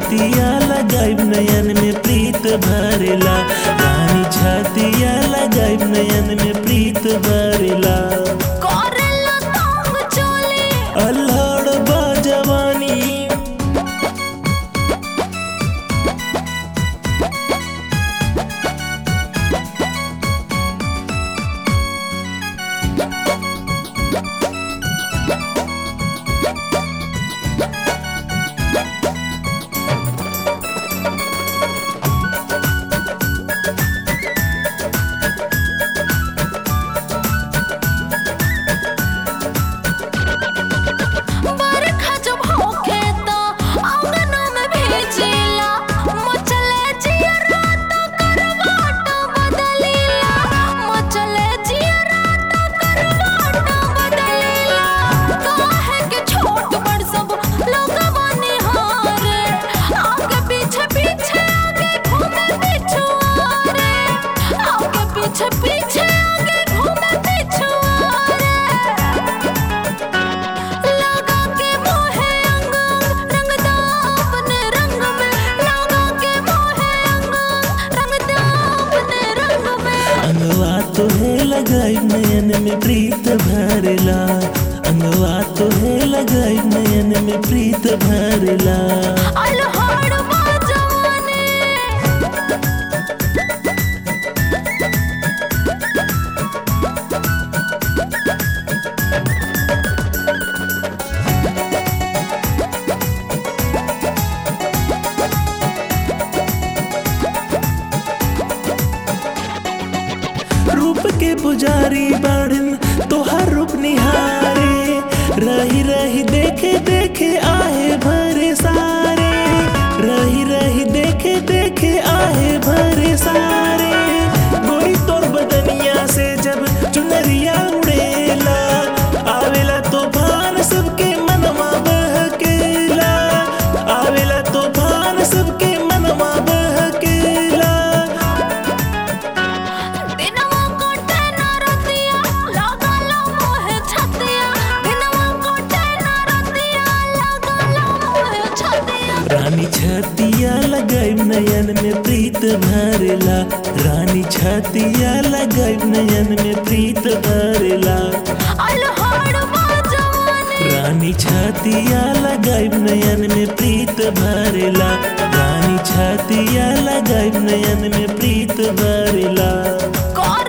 छतिया लगाइब नयन में प्रीत भरेला रानी छतिया लगाइब नयन में प्रीत भरेला करेला तंग चोली अल्हड़ बा जवानी बरखा जब होखे त आंगन में भीजेला मचले जियरा त करवाट बदलेला मचले जियरा त करवाट बदलेला काहे के छोट बड़ सब लोगवा निहारे आगे पीछे पीछे आगे घूमे पिछुआरे आगे पीछे पीछे आगे घूमे पिछुआरे लगा के मोहे अंग रंगदा अपने रंग में लगा के मोहे अंग रंगदा अपने रंग में अंगवा तोहे लगाई नयन में प्रीत भरेला अंगवा तोहे लगाई नयन में प्रीत भरेला अलहड़ बाजवाने रूप के पुजारी बाड़न तोहर रूप निहारे रही रही देखे देखे आहे भरे सारे रही रही देखे देखे आहे भरे सारे गोरी तोर बदनिया से जब चुनरिया उड़ेला आवेला तूफान सबके मनवा बहकेला आवेला तूफान सबके मनवा बहकेला दिनवा कोटे ना रतिया लगला मोहे छतिया दिनवा कोटे ना रतिया लगला मोहे छतिया रानी छतिया लगाइब नयन में प्रीत भरेला रानी छतिया लगाइब नयन में प्रीत भरेला अलहड़ बाजवाने रानी छतिया लगाइब नयन में प्रीत भरेला रानी छतिया लगाइब नयन में प्रीत भरेला कौन